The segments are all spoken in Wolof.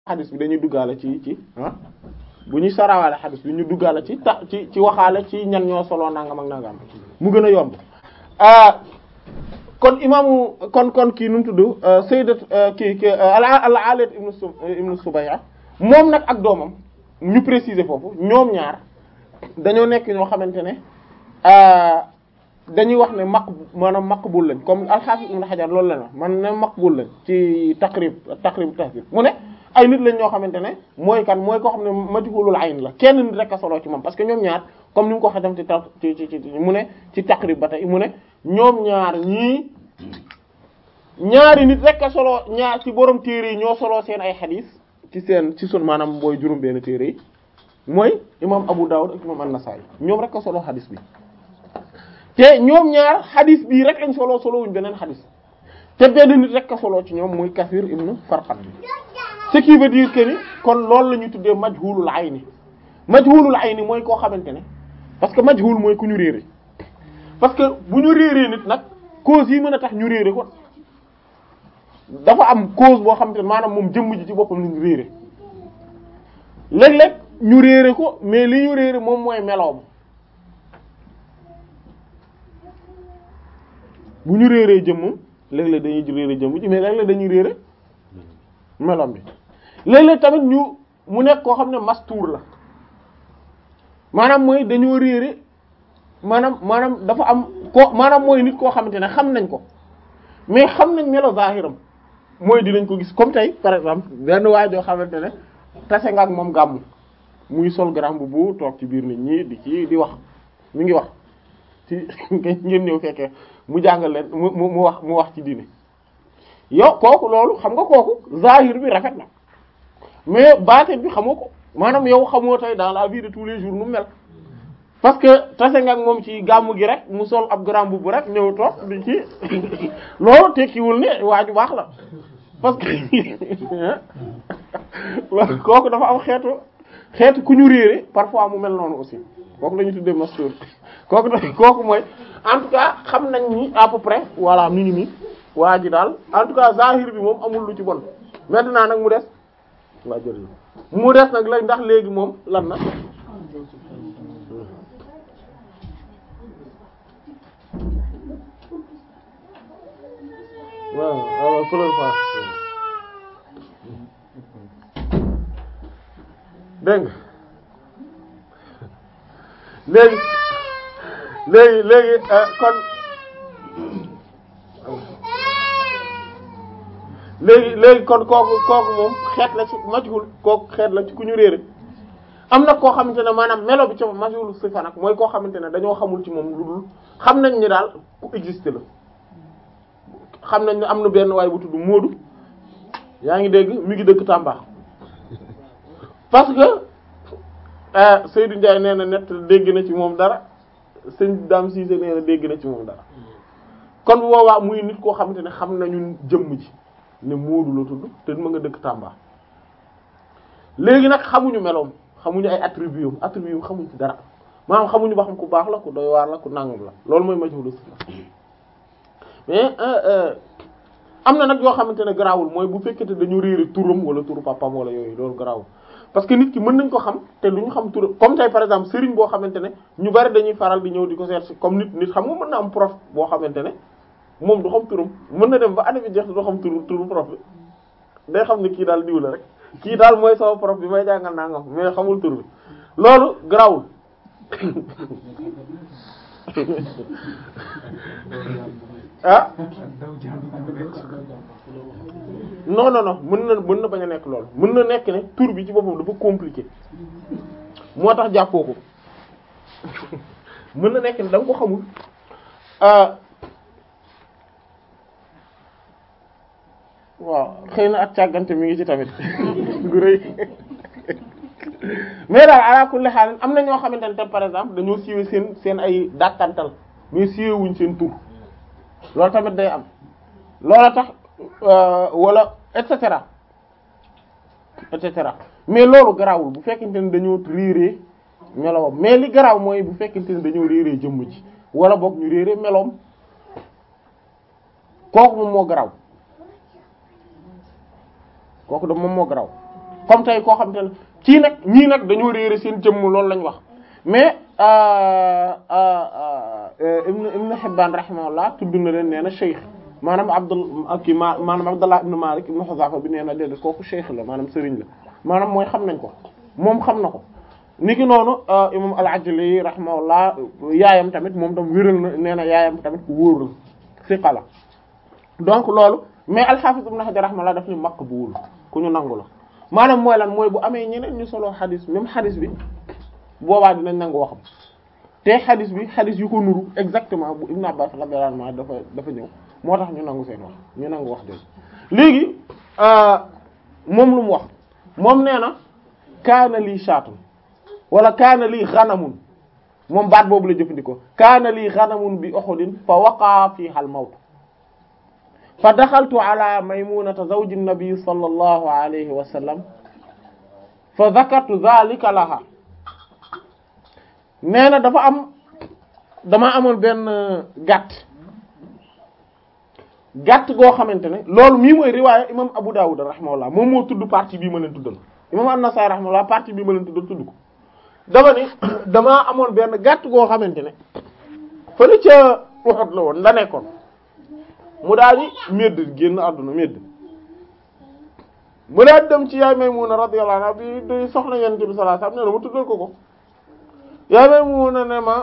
xadis bi dañuy duggaale ci ci ah bu ñuy sarawaale xadis bi ñu duggaale ci ta ci ci waxaale ci ñan ñoo solo nangam ak nangam mu gën a yomb kon imaamu kon kon kii nu mu tudd sayyidat kii kii al-Alat ibnu su ibnu Subayya moom nag ak doomam ñu préciser foofu ñoom ñaar dañoo nekk ñoo xamante ne dañuy wax ne maq maanaam maqbul lañ comme al-Hafiz Ibn Hajar loolu la wax man ne maqbul lañ ci taqrib taqrib tahdhib mu ne ay nit lañ ñoo xamante ne mooy kan mooy koo xam ne majhulul ayn la kenn nit rek a solo ci moom parce que ñoom ñaar comme ni mu ko xatam ci ta ci ci ci mu ne ci taqrib ba tey mu ne ñoom ñaar ñii ñaari nit rek a solo ñaar ci borom téere yi ñoo solo seen ay xadis ci seen ci sun maanaam booy juróom benn téere yi mooy imam Abu Dawud ak imam An-Nasa'i ñoom rek a solo xadis bi te ñoom ñaar xadis bii rek lañ solo solo wuñ beneen xadis te benn nit rek a solo ci ñoom muy Kathir ibn Farqad bi ce qui veut dire que ni kon loolu la ñuy tuddee majhulul ayni majhulul ayni mooy koo xamante ne parce que majhul mooy ku ñu réere parce que bu ñu réeree nit nag cause yi mën a tax ñu réere ko dafa am cause boo xamante ne maanaam moom jëmm ji ci boppam lañu réere léeg-léeg ñu réere ko mais li ñu réere moom mooy meloom bu ñu réeree jëmmam léeg-léeg dañuy réere jëmm ji mais léeg-léeg dañuy réere meloom bi léeg-léeg tamit ñu mu nekk koo xam ne mastuur la maanaam mooy dañoo réere maanaam maanaam dafa am ko maanaam mooy nit koo xamante ne xam nañ ko mais xam nañ melo zahiram mooy dinañ ko gis comme tey par exemple benn waay joo xamante ne tase nga ak moom gàmmu muy sol grand boubou toog ci biir nit ñi di ci di wax mi ngi wax ci ngeen ñëw fekkee mu jàngal leen mu mu wax mu wax ci diine yow kooku loolu xam nga kooku zahir bi rafet na mais baatin bi xamoo ko maanaam yow xamoo tey dans la vie de tous les jours nu mel parce que tase nga ak moom ci gàmmu gi rek mu sol ab grand boubou rek ñëw toog di ci loolu tekkiwul ne waa ju baax la parce que loolu kooku dafa am xeetu xeetu ku ñu réere parfois mu mel noonu aussi kooku la ñu tuddee mastour kooku da kooku mooy en tout cas xam nañ ni à peu près voilà mi ngi nii waa ji daal en tout cas zahir bi moom amul lu ci bon maintenant nag mu des waa jërëjëf mu des nag la ndax léegi moom lan na waaw waaw fleur fa dégg nga léegi léegi léegi kon léegi léegi kon kooku kooku moom xeet la ci majhul kooku xeet la ci ku ñu réere am na koo xamante ne maanaam melo bi ci majhul sifa nag mooy koo xamante ne dañoo xamul ci moom lu dul xam nañ ni daal ku existe la xam nañ ne am na benn waay bu tudd Moodu yaa ngi dégg mi ngi dëkk Tamba parce que Seydou Ndiaye nee na nett dégg na ci moom dara sëñ Dame Cissé nee na dégg na ci moom dara kon bu boobaa muy nit koo xamante ne xam nañu jëmm ji ne Moodu la tudd te ma nga dëkk Tamba léegi nag xamuñu meloom xamuñu ay attributs attributs xamuñ ci dara maanaam xamuñu ba xam ku baax la ku doy waar la ku nangam la loolu mooy majhulu mais am na nag yoo xamante ne garaawul mooy bu fekkete dañu réere turam wala turu papam wala yooyu loolu garaawul parce que nit ki mën nañ ko xam te du ñu xam turam comme tey par exemple sëriñ boo xamante ne ñu bari dañuy faral di ñëw di ko seet comme nit nit xam nga mën na am prof boo xamante ne moom du xam turam mën na dem ba année bi jeex du xam turu turu prof bi day xam ne kii daal diw la rek kii daal mooy sama prof bi may jàngal nangam mais xamul tur bi loolu garaawul ah non non non mën na mën na bañ a nekk loolu mën na nekk ne tur bi ci boppam dafa compliqué moo tax jàppoo ko mën na nekk ne da nga ko xamul waaw xëy na ak càggante mi ngi ci tamit gu rëy mais daal ala kulli haal am na ñoo xamante ne tam par exemple dañoo siiwee seen seen ay dàkkantal mais siiwee wuñ seen tur loolu tamit day am loola tax wala et cetera et cetera mais loolu garaawul bu fekkente ne dañoo réeree melowam mais li garaaw mooy bu fekkente ne dañoo réeree jëmm ji wala boog ñu réeree meloom kooku moom moo garaaw kooku da moom moo garaaw comme tey koo xam te ne kii nag ñii nag dañoo réere seen jëmm loolu lañ wax mais ibn ibn Hibbaan rahimahullah tudd na leen nee na cheikh maanaam Abdul kii ma maanaam Abdullah ibn Malik ibn Huzafa bi nee na déedéet kooku cheikh la maanaam sëriñ la maanaam mooy xam nañ ko moom xam na ko niki noonu imam al-Ajli rahimahullah yaayam tamit moom tam wéral na nee na yaayam tamit ku wóor la siqa la donc loolu mais al-Hafiz ibn Hajar rahimahullah daf ni maqbul ku ñu nangu la maanaam mooy lan mooy bu amee ñeneen ñu solo xadis même xadis bi boobaa dinañ nangu waxam te xadis bi xadis yu ko nuru exactement bu Ibn Abbas radiyallahu anhu dafa dafa ñëw moo tax ñu nangu seen wax ñu nangu wax dëgg léegi moom lu mu wax moom nee na kaana lii shaatun wala kaana lii xanamun moom baat boobu la jëfandikoo kaana lii xanamun bi Uhudin fa waqaa fiiha al-mawt fa daxaltu ala maymunata zawji nabi sallallahu alayhi wa sallam fa zakartu dhalika laha nee na dafa am dama amoon benn gàtt gàtt goo xamante ne loolu mii mooy riwaaya imam Abu Dawud rahimahullah moom moo tudd partie bii ma leen tuddal imam An-Nasa'i rahimahullah partie bii ma leen tuddal tudd ko dama ni damaa amoon benn gàtt goo xamante ne fële ca Uhud la woon la nekkoon mu daal di médd génn àdduna médd mu daal dem ci yaay Maymuna radiyallahu anha bi day soxna Yonent bi sallallahu alayhi wasallam nee na mu tuddal ko ko yaay Maymuna ne ma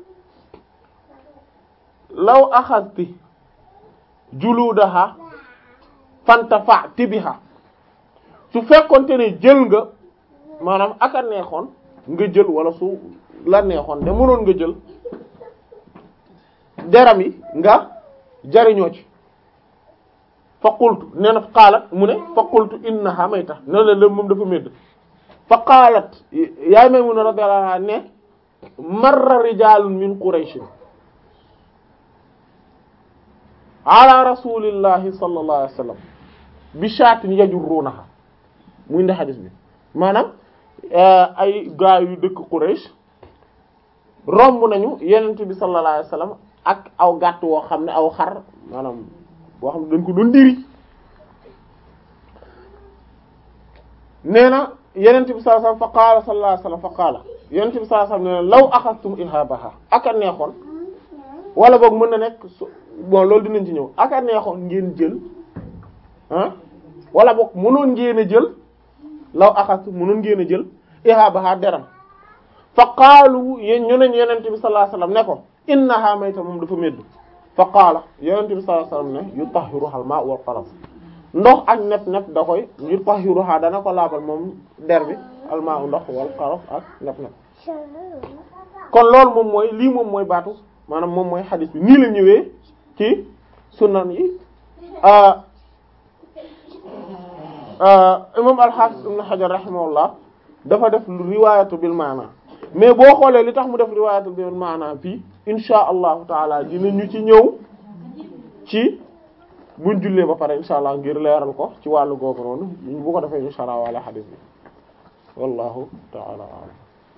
law axasti juludaha fantafa'ti biha su fekkonte ne jël nga maanaam aka neexoon nga jël wala su la neexoon de mënoon nga jël deram yi nga jariñoo ci fa qultu nee na qaalat mu ne fa qultu innaha mayta ne la lém moom dafa médd fa qaalat yaay Maymuna radiyallahu anha ne marra rijalun min qurayshin ala rasulillahi sallallahu alayhi wasallam bi shaatin yajurrunaha muy ndi xadis bi maanaam ay gaa yu dëkk Quraysh romb nañu yenent bi sallallahu alayhi wasallam ak aw gàtt woo xam ne aw xar maanaam boo xam ne dañ ko doon diri nee na yenent bi sallallahu alayhi wasallam fa qaala sallallahu alayhi wasallam fa qaala yenent bi sallallahu alayhi wasallam nee na law axastum ihabaha aka neexoon wala boog mën na nekk su bon loolu dinañ ci ñëw aka neexoon ngeen jël ah wala boog mënoon ngeen a jël law axastum mënoon ngeen a jël ihabaha deram fa qaalu yéen ñu neñ yenent bi sallallahu alayhi wasallam ne ko innaha mayta moom dafa médd fa qaala yenent bi sallallahu alayhi wasallam ne yutahhiruha al-ma' wal qaras ndox ak nepp nepp da koy yutahhiruha dana ko laabal moom der bi al-ma' ndox wal qaras ak nepp nepp kon loolu moom mooy lii moom mooy baatu maanaam moom mooy xadis bi nii la ñëwee ci sunan yi imam al-Hafiz ibn Hajar rahimahullah dafa def riwaayatu bil maana mais boo xoolee li tax mu def riwaayatu bil maana fii insha allahu taala dinañu ci ñëw ci buñ jullee ba pare insha allah ngir leeral ko ci wàllu googu noonu bu ko defee insha allah wala xadis bi wallahu taala a'lam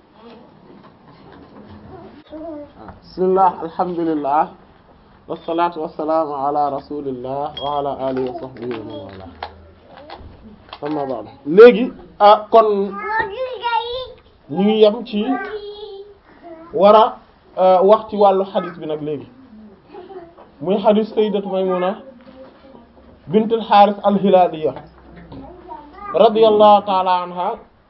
bismillah alhamdulillah wassalatu wassalamu ala rasulillah wa ala alihi wa sahbihi wa man wala amma ba'd léegi ah kon ñu ngi yem ci war a wax ci wàllu xadis bi nag léegi muy xadis sayyidat Maymuna bint al-Harith al-Hilaliya radiyallahu ta'ala anha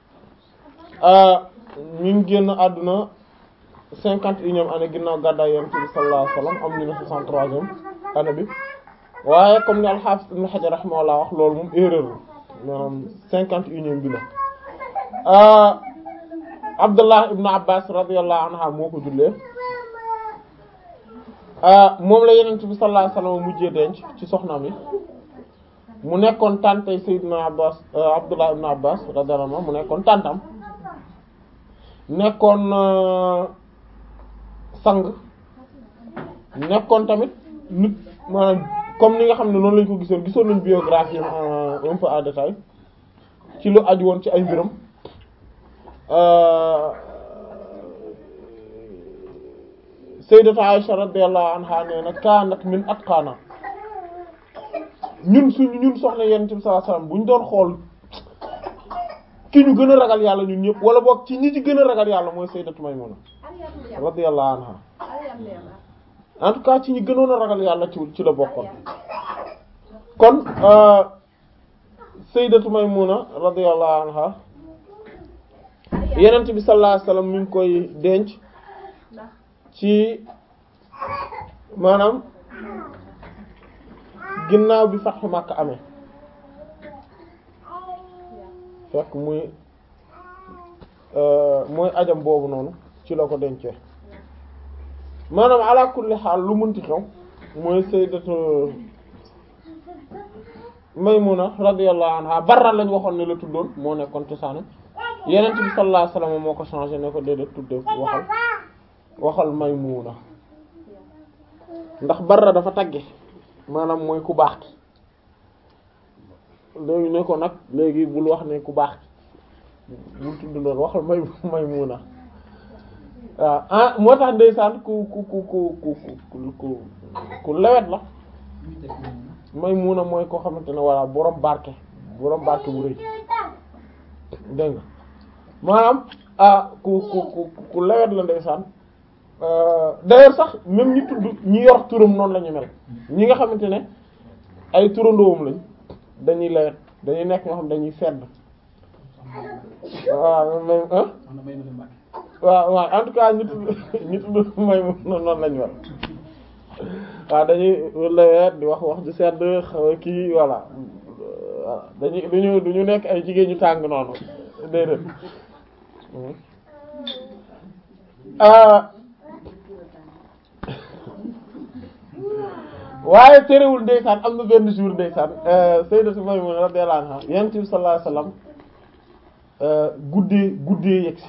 ñu ngi génn àdduna cinquante et unième année ginnaaw gàddaay Yonent bi sallallahu alayhi wasallam am ñu ne soixante-troisième année bi waaye comme ni al-Hafiz Ibn Hajar rahimahullah wax loolu moom erreur la maanaam cinquante et unième bi la Abdullah ibn Abbas radiyallahu anha moo ko jullee moom la Yonent bi sallallahu alayhi wasallam mujjee denc ci soxnaam yi mu nekkoon tàntay Sayyidina Abbas Abdullah ibn Abbas radiyallahu anhu mu nekkoon tàntam nekkoon sang nekkoon tamit nit maanaam comme ni nga xam ne noonu lañ ko gisoon gisoon nañ biographie un peu en détail ci lu aju woon ci ay mbiram sayyidatu Aisha radiyallahu anha nee na kaanat min atqana ñun suñu ñun soxna Yonent bi sallallahu alayhi wasallam bu ñu doon xool ki ñu gën a ragal yàlla ñun ñëpp wala boog ci ñi ci gën a ragal yàlla mooy sayyidatu Maymuna radiyallahu anha en tout cas ci ñi gënoon a ragal yàlla ci ci la bokkoon kon sayyidatu Maymuna radiyallahu anha yenent bi sallallahu alayhi wasallam mi ngi koy denc ci maanaam ginnaaw bi Fathu Makka amee fekk muy mooy ajam boobu noonu ci la ko dencee maanaam ala kulli xaal lu munti xew mooy sayyidatu Maymuna radiyallahu anha Barra lañ waxoon ne la tuddoon moo nekkoon cosaanam Yonent bi sallallahu alayhi wasallam moo ko changé ne ko déedéet tudde waxal waxal Maymuna ndax Barra dafa tagge maanaam mooy ku baax ki léegi ne ko nag léegi bul wax ne ku baax ki bul tudd loolu waxal may Maymuna waaw ah moo tax ndeysaan ku ku ku ku ku ku ku lewet la Maymuna mooy koo xamante ne walla borom barke borom barke bu rëy dégg nga maanaam ah ku ku ku ku lewet la ndeysaan d'ailleurs sax même ñi tudd ñi yor turam noonu la ñu mel ñi nga xamante ne ay turandoom lañ dañuy lewet dañuy nekk ñoo xam dañuy sedd waaw même ah waaw waaw en tout cas ñi tudd ñi tudd may noonu lañ mel waaw dañuy lewet di wax wax ju sedd xaw kii voilà voilà dañuy duñu duñu nekk ay jigéen ñu tàng noonu déedéet waaye terewul ndeysaan am na benn jour ndeysaan sayyidatu Maymuna radiyallahu anha yonent bi sallallahu alayhi wasallam guddee guddee yegsi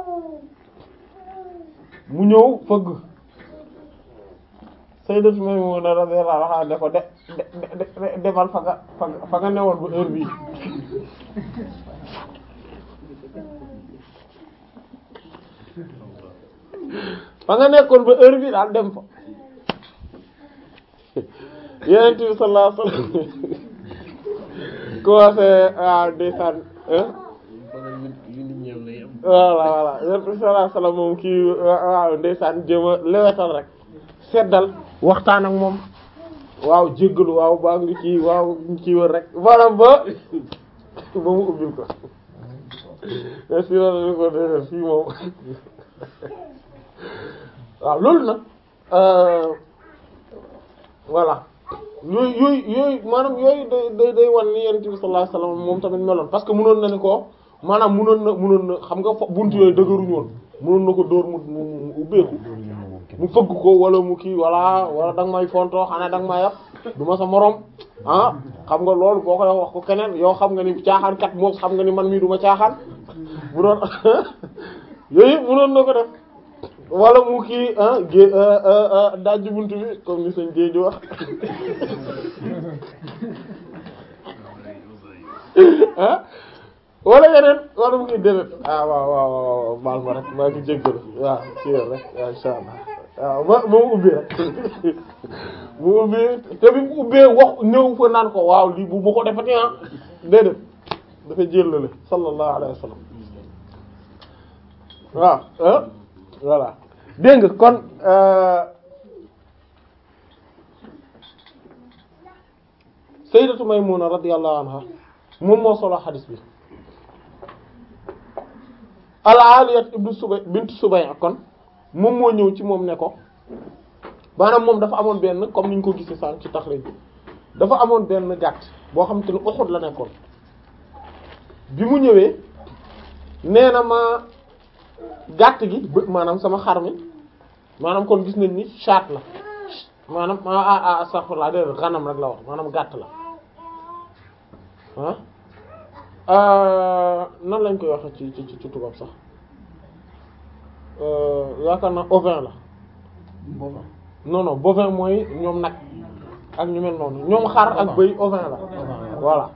mu ñëw fëgg sayyidatu Maymuna radiyallahu anha ne ko de de demal fa nga fa nga newoon ba heure bii fa nga nekkoon ba heure bii daal dem fa Yonent bi sallallahu alayhi wasallam commencé waaw ndeysaan voilà voilà Yonent bi sallallahu alayhi wasallam moom kii waaw ndeysaan jéem a lewetal rek seddal waxtaan ak moom waaw jéggalu waaw baa ngi ci waaw ngi ci wër rek maanaam ba ba mu ubbil ko mais si loolu ko dé fii moom waaw loolu nag voilà yooyu yooyu yooyu maanaam yooyu day day day wan ni yonent bi sallallahu alayhi wasallam moom tamit meloon parce que mënoon na ni ko maanaam mënoon na mënoon na xam nga buntu yooyu dëgëruñu woon mënoon na ko dóor mu mu ubbeeku mu fëgg ko wala mu kii wala wala da nga may fonto xanaa da nga may yàpp du ma sa morom ah xam nga loolu boo koy wax ko keneen yow xam nga ni caaxaan kat moom xam nga ni man mii du ma caaxaan bu doon yooyu mënoon na ko def wala mu kii ah gé dajji buntu bi comme ni sañ géej wax ah wala yeneen wala mu ngi déedéet ah waaw waaw waaw baal ma rek maa ngi jéggalu waaw kii rek waaw insha allah waaw ma ma mu ubbi rek mu ubbi te bi mu ubbee wax ñëw fa naan ko waaw lii bu ma ko defati ah déedéet dafa jëllale sallallahu alayhi wa sallam waaw ah voilà dégg nga kon sayyidatu Maymuna radiyallahu anha moom moo solo xadis bi al-Aliyat ibnu Subay bint Subay kon moom moo ñëw ci moom ne ko maanaam moom dafa amoon benn comme ni ñu ko gisee sànq ci taxrij bi dafa amoon benn gàtt boo xam te ne Uhud la nekkoon bi mu ñëwee nee na ma gàtt gi bë maanaam sama xar mi maanaam kon gis nañ ni chaat la maanaam ah ah sax laa de xanam rek la wax maanaam gàtt la ah nan lañ koy waxe ci ci ci tubaab sax yaakaar na ovin la bovin non non bovin mooy ñoom nag ak ñu mel noonu ñoom xar ak bëy ovin la voilà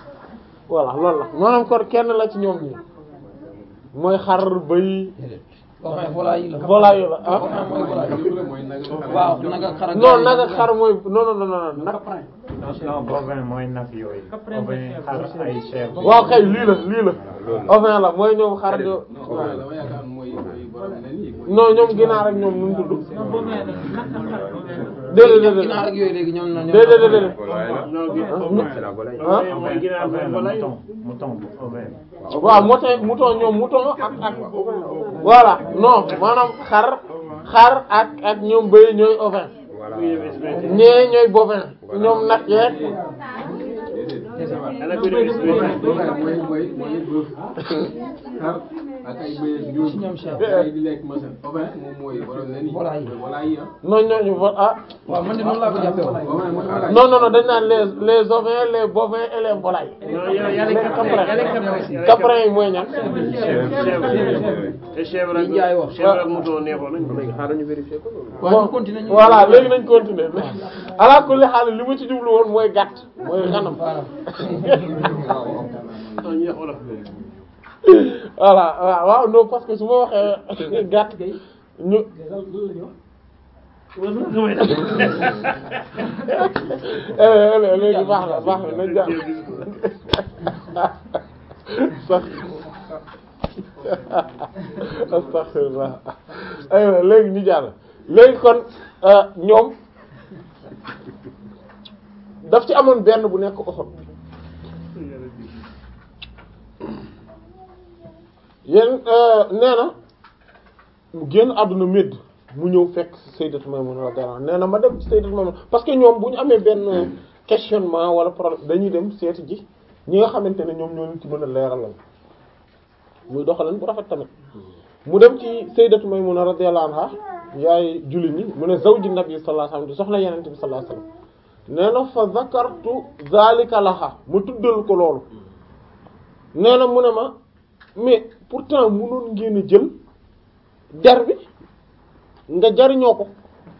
voilà loolu la maanaam kon kenn la ci ñoom ñi mooy xar bëy Ovin volaille la. volaille la ah Ovin mooy volaille. waaw naga xar ak non nag ak xar mooy non non non non nag non bovin mooy nag yooyu. bovin xar ay chèvre. waaw kay lii la lii la ovin la mooy ñoom xar jo Ovin dama yaakaar mooy mooy borom nen yi. non ñoom ginaar ak ñoom nu mu tudd déedéet déedéet ginaar ak yooyu léegi ñoom na ñoom. déedéet déedéet non gi ah mooy ginaar mouton mouton ovin. waaw mouton mouton ñoom mouton ak ak voilà non maanaam xar xar ak ak ñoom bëy ñooy ovin ñee ñooy bovin ñoom nag yeeg Ovin mooy mooy mooy bëf xar ak ay bëy ak ñoom. ñoom chef. ay di lekk masan. Ovin moom mooy borom nen yi. Volaille. mooy volaille yi ah. non ñooñu vo ah waaw man de noonu laa ko jàppee woon. Ovin mooy volaille. non non non dañ naan les les ovins les bovins et les volailles non y a y a les caprins y a les caprins. caprins yi mooy ñan te chèvre ak Li Ndiaye wax. chèvre ak mouton neexoon nañ. waaw ñu continuer ñu. voilà léegi nañ continuer ala kulli xaal li ma ci jublu woon mooy gàtt mooy xanam voilà. non ñu wolof. voilà waaw waaw non parce que su ma waxee gàtt ñu eh, léegi baax na baax na nañ jàpp sax astaghfirullah aywa léegi ñu jàll léegi kon euh, ñoom daf ci amoon benn bu nekk Uhud yéen nee na mu génn àdduna médd mu ñëw fekk Sayyidatu Maymuna radiyallahu anha nee na ma dem ci Sayyidatu Maymuna parce que ñoom bu ñu amee benn questionnement wala problème dañuy dem seeti ji ñi nga xamante ne ñoom ñoo leen ci mën a leeralal muy doxalan bu rafet tamit mu dem ci Sayyidatu Maymuna radiyallahu anha yaay jullit ñi mu ne zawji nabi sallallahu alayhi wasallam di soxna Yonent bi sallallahu alayhi wasallam nee na fa zakartu zalika laha ma tuddal ko loolu nee na mu ne ma mais pourtant mënoon ngeen a jël der bi nga jariñoo ko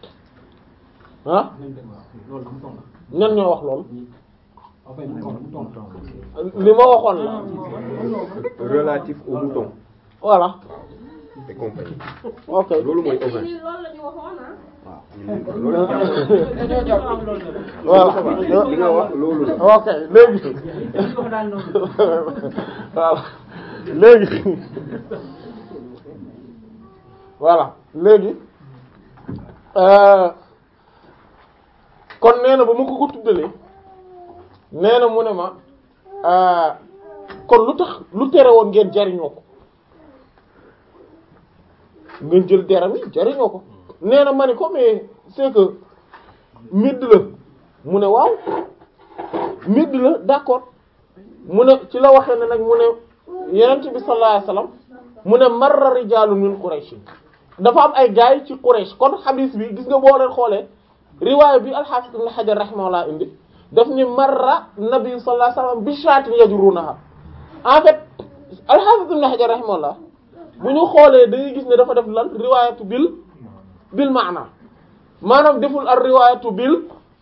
ah ñan ñoo wax loolu li ma waxoon la relatif au mouton voilà et compagnie ok loolu mooy ovin ñun loolu la ñu waxoon ah. loolu dañoo jàpp. voilà li nga wax loolu la ok léegi voilà léegi voilà léegi euh, kon nee na ba ma ko ko tuddalee nee na mu ne ma euh, kon lu tax lu tere woon ngeen jariñoo ko ngeen jël deram yi jariñoo ko nee na ma ne ko mais c'est que midd la mu ne waaw midd la d'accord mu ne ci la waxee ne nag mu ne yenent bi sallallahu alayhi wasallam mu ne marra rijaalun min Quraysh dafa am ay gaay ci Quraysh kon hadith bi gis nga boo leen xoolee riwaaya bi al-Hafiz ibn Hajar rahimahullah indi daf ni marra nabi sallallahu alayhi wasallam bi shaatin yajrunaha en fait al-Hafiz ibn Hajar rahimahullah bu ñu xoolee dañuy gis ne dafa def lan riwaayatu bil bil maana maanaam deful ar riwaayatu bil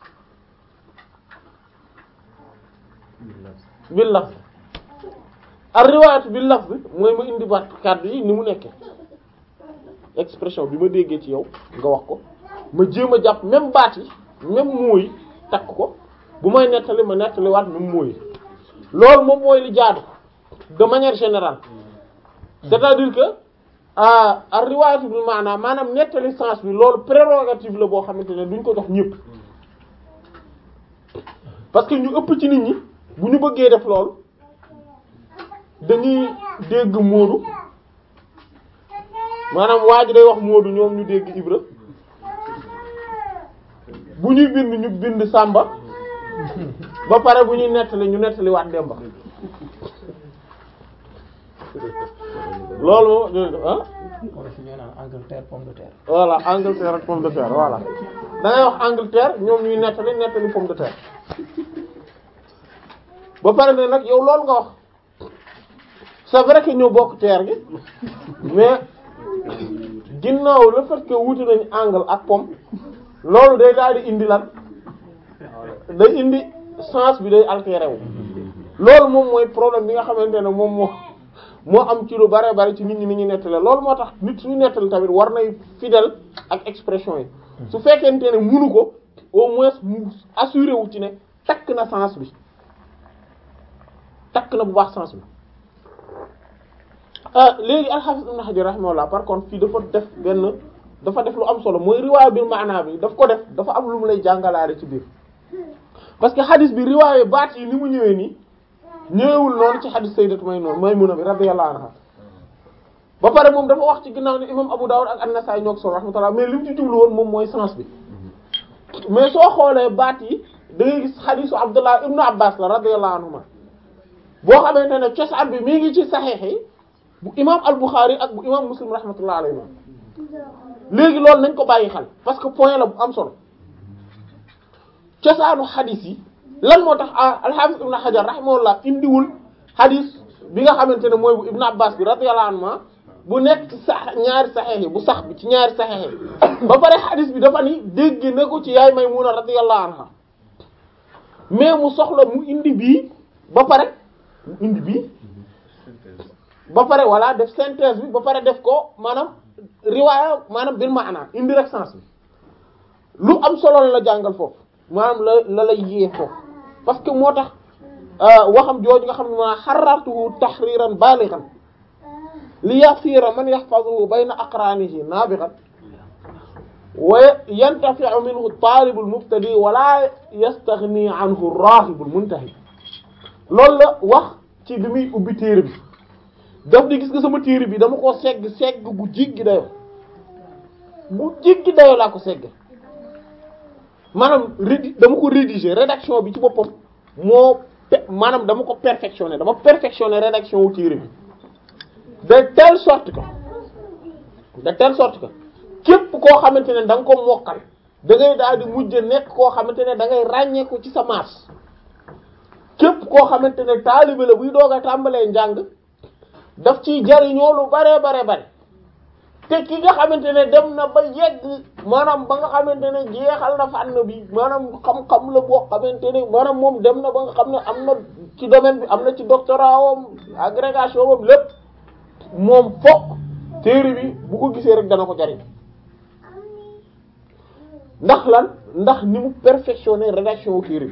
bil lafz ar riwaayatu bil lafz mooy ma indi baat kàddu yi ni mu nekkee expression bi ma déggee ci yow nga wax ko ma jéem a jàpp même baat yi même mooy takk ko bu may nettali ma nettali waat même mooy loolu moom mooy li jaadu de manière générale c'est-à-dire que ah ar riwaayatu bil maana maanaam nettali sens bi loolu prérogative la boo xamante ne duñ ko jox ñëpp parce que ñu ëpp ci nit ñi bu ñu bëggee def loolu dañuy dégg Moodu maanaam waa ji day wax Moodu ñoom ñu dégg Ibra bu ñuy bind ñu bind Samba ba pare bu ñuy nettali ñu nettali waat Demba loolu moom ah wala fi ñoo naan Angleterre pomme de terre. voilà Angleterre ak pomme de terre voilà da ngay wax Angleterre ñoom ñuy nettali nettali pomme de terre ba pare ne nag yow loolu nga wax c'est vrai que ñoo bokk terre gi mais ginnaaw le fait que wuute nañu angle ak pomme loolu day daal di indi lan day indi sens bi day altéré wu loolu moom mooy problème bi nga xamante ne moom moo moo am ci lu bare bare ci nit ñi ni ñuy nettale loolu moo tax nit suy nettali tamit war nay fidèle ak expression yi su fekkente ne munu ko au moins mu assuré wu ci ne takk na sens bi takk na bu baax sens bi léegi al-Hafiz Ibn Hajar rahimahullah par contre fii dafa def benn dafa def lu am solo mooy riwaaya bil maana bi daf ko def dafa am lu mu lay jàngalaale ci biir parce que hadith bi riwaaya baat yi ni mu ñëwee nii ñëwewul noonu ci hadith sayyidatu Maymuna Maymuna bi radiyallahu anha ba pare moom dafa wax ci ginnaaw ne imam Abu Dawud ak An-Nasa'i ñoo ko solo rahmatullah mais li mu ci jublu woon moom mooy sens bi mais soo xoolee baat yi da ngay gis hadithu Abdullah ibnu Abbas la radiyallahu anhuma boo xamante ne cosaan bi mi ngi ci saxiix yi bu imam al-Bukhari ak bu imam Muslim rahmatullah alayhi léegi loolu nañ ko bàyyi xel parce que point la bu am solo cosaanu xadis yi lan moo tax al-Hafiz Ibn Hajar rahimahullah indiwul xadis bi nga xamante ne mooy bu Ibn Abbas bi radiyallahu anhu bu nekk ci sax ñaari saxeex yi bu sax bi ci ñaari saxeex yi ba pare xadis bi dafa ni dégg na ko ci yaay Maymuna radiyallahu anha mais mu soxla mu indi bii ba pare mu indi bii ba pare voilà def synthèse bi ba pare def ko maanaam riwaaya maanaam bil maana indi rek sens bi lu am solo la jàngal foofu maanaam la la lay yee foofu parce que moo tax waxam jooju nga xam ne maanaam xarartuhu tahriran balighan li yasira man yahfazuhu bayna aqranihi nabighan wa yantafi'u minhu talibul mubtadi wala yastaghni anhu rahibul muntahi loolu la wax ci bi muy ubbi téere bi daf di gis nga sama téere bi dama ko segg segg bu jiggi dayo bu jiggi dayo laa ko segg maanaam rédi dama ko rédiger rédaction bi ci boppam moo maanaam dama ko perfectionner dama perfectionner rédaction wu téere bi de telle sorte que de telle sorte que képp koo xamante ne da nga ko mokkal da ngay daal di mujj nekk koo xamante ne da ngay ràññee ko ci sa maas képp koo xamante ne taalibe la buy doog a tàmbalee njàng daf ciy jariñoo lu bare bare bare te ki nga xamante ne dem na ba yegg maanaam ba nga xamante ne jeexal na fànn bi maanaam xam-xam la boo xamante ne maanaam moom dem na ba nga xam ne am na ci domaine bi am na ci doctorat wam agrégation wam lépp moom fokk téere bi bu ko gisee rek dana ko jariñ ndax lan ndax ni mu perfectionner rédaction wu téere bi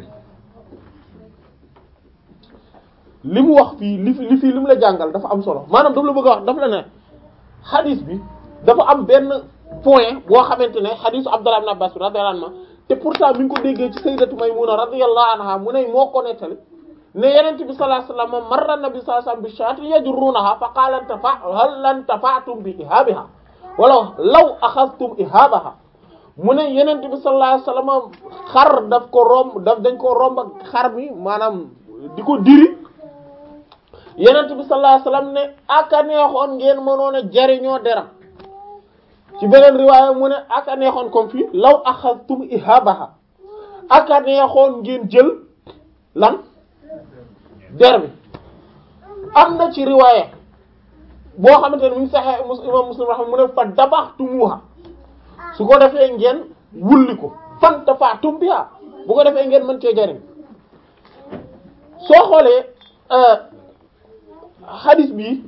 li mu wax fii li fi li fii li mu la jàngal dafa am solo maanaam daf la bëgg a wax daf la ne xadis bi dafa am benn point boo xamante ne xadisu Abdullah ibn Abbas radiyallahu anhu te pourtant mi ngi ko déggee ci sayyidatu Maymuna radiyallahu anha mu ne moo ko nettali ne yenent bi sallallahu alayhi wasallam marra nabi sallallahu alayhi wasallam bi shaatin yajrunaha fa qala intafa hal intafa'tum bi ihabiha wala law akhadhtum ihabaha mu ne yenent bi sallallahu alayhi wasallam xar daf ko romb daf dañ ko romb ak xar mi maanaam di ko diri yenent bi sallallahu alayhi wasallam ne aka neexoon ngeen mënoon a jariñoo deram ci beneen riwaaya mu ne aka neexoon comme fii law axadtum ihabaha aka neexoon ngeen jël lan der bi am na ci riwaaya boo xamante ne mu ngi saxee imam muslim raxam mu ne fa dabaxtumuha su ko defee ngeen wulli ko fantafa'tum biha bu ko defee ngeen mën cee jariñ soo xoolee xadis bi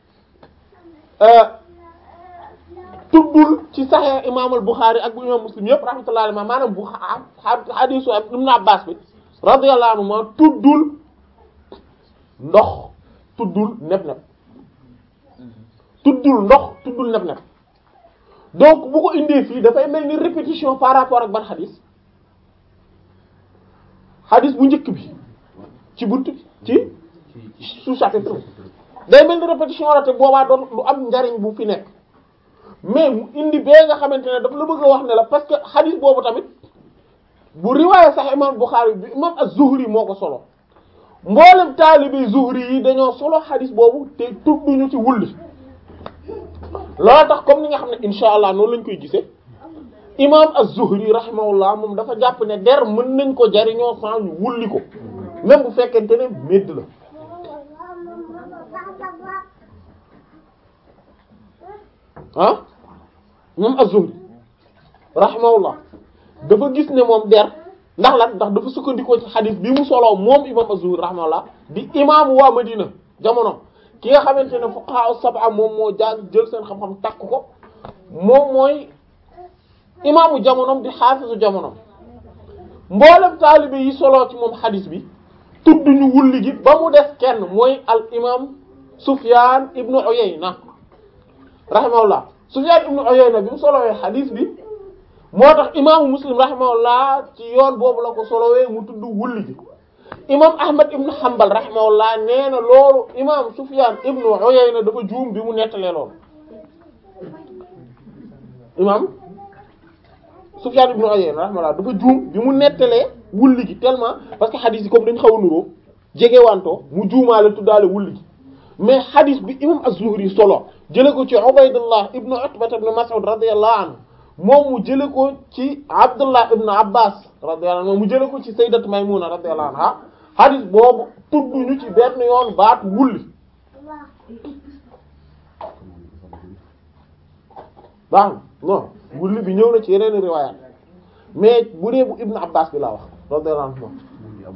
tuddul ci Sahih imam al-Bukhari ak bu imam Muslim yëpp rahmatullahi alayhi maanaam bu xadisu Ibn Abbas bi radiyallahu anhu ma tuddul ndox tuddul neb-neb tuddul ndox tuddul neb-neb donc bu ko indee fii dafay mel ni répétition par rapport ak ban xadis xadis bu njëkk bi ci bunt bi ci sous-chapitre day mel ni répétition la te boobaa doon lu am njariñ bu fi nekk mais mu indi bee nga xamante ne daf la bëgg a wax ne la parce que xadis boobu tamit bu riwaaya sax imam Bukhari bi imam az-Zuhri moo ko solo mboolem taalibi Zuhri yi dañoo solo xadis boobu te tudduñu ci wulli loolu tax comme ni nga xam ne insha allah noonu lañ koy gisee imam az-Zuhri rahimahullah moom dafa jàpp ne der mën nañ ko jariñoo sans ñu wulli ko même bu fekkente ne médd la ah moom az-Zuhri rahimahullah dafa gis ne moom der ndax lan ndax dafa sukkandikoo ci xadis bi mu soloo moom imam az-Zuhri rahimahullah di imaamu waa Madina jamono ki nga xamante ne fuqaha sab'a moom moo jàng jël seen xam-xam takk ko moom mooy imaamu jamonom di xaafisu jamonom mboolem taalibe yi soloo ci moom xadis bi tudd ñu wulli gi ba mu def kenn mooy al imam Sufyan ibnu Uyayna rahimahullah Sufyan ibnu Uyayna bi mu solowee xadis bi moo tax imaamu Muslim rahimahullah ci yoon boobu la ko solowee mu tudd wulli gi imam Ahmad ibnu Hanbal rahimahullah nee na loolu imam Sufyan ibnu Uyayna dafa juum bi mu nettalee loolu imam Sufyan ibn Uyayna rahimahullah dafa juum bi mu nettalee wulli gi tellement parce que xadis yi comme dañu xaw a nuroo jegewantoo mu juumaale tuddaale wulli gi mais xadis bi imam Az-Zuhri solo jële ko ci Ubaydullah ibn Utba ibn Mas'ud radiyallahu anhu moom mu jële ko ci Abdullah ibn Abbas radiyallahu anhu mu jële ko ci Sayyidat Maymuna radiyallahu anha xadis boobu tudd ñu ci benn yoon baat wulli baax non wulli bi ñëw na ci yeneen riwaayaat mais bu dee bu Ibn Abbas bi laa wax radiyallahu anhu